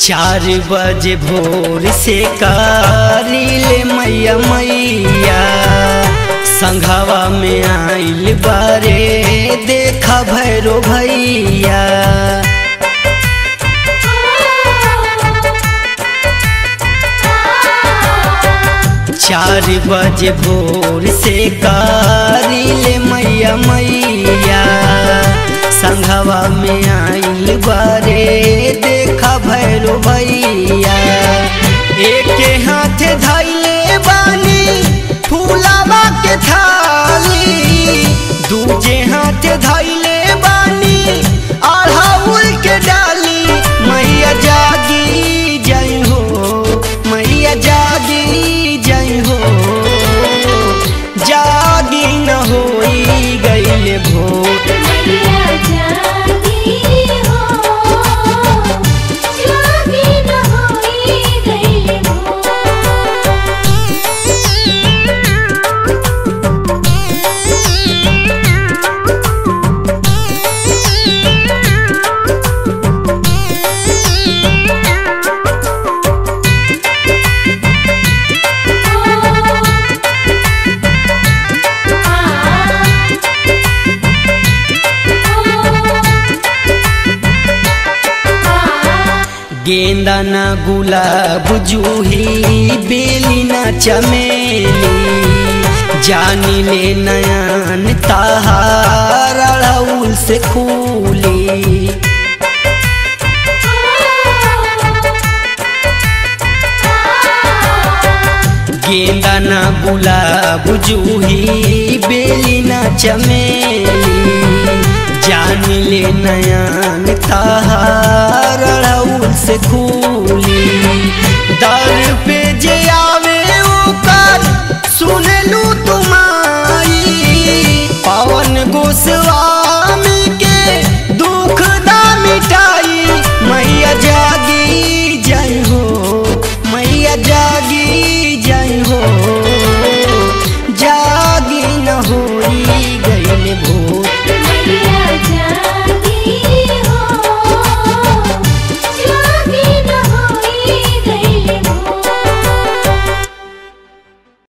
चार बजे भोर से कारिले मैया मैया संघावा में आइल बारे देखा भैरो भैया चार बजे भोर से कारिले मैया मैया संघवा में आइल बारे देखा भैरो भैया एक हाथ धैले बानी फूलावा के थाली दूजे हाथ धैले बानी अढ़ाउल के डाली मैया जागी जई हो मैया जागी जई हो जागी न होई गईले भोर मैया जागी हो जागी न होई गइल हो गेंदा न गुलाब जूही बेली न चमेली जानी ले नयन ताहार अड़हुल से खूली गेंदा न गुलाब जूही बेली न चमेली जान ले नयन ताहार अड़हुल से खूली दर पे जे आवे ओकर सुनलू तुम्हारी पवन गोस्वामी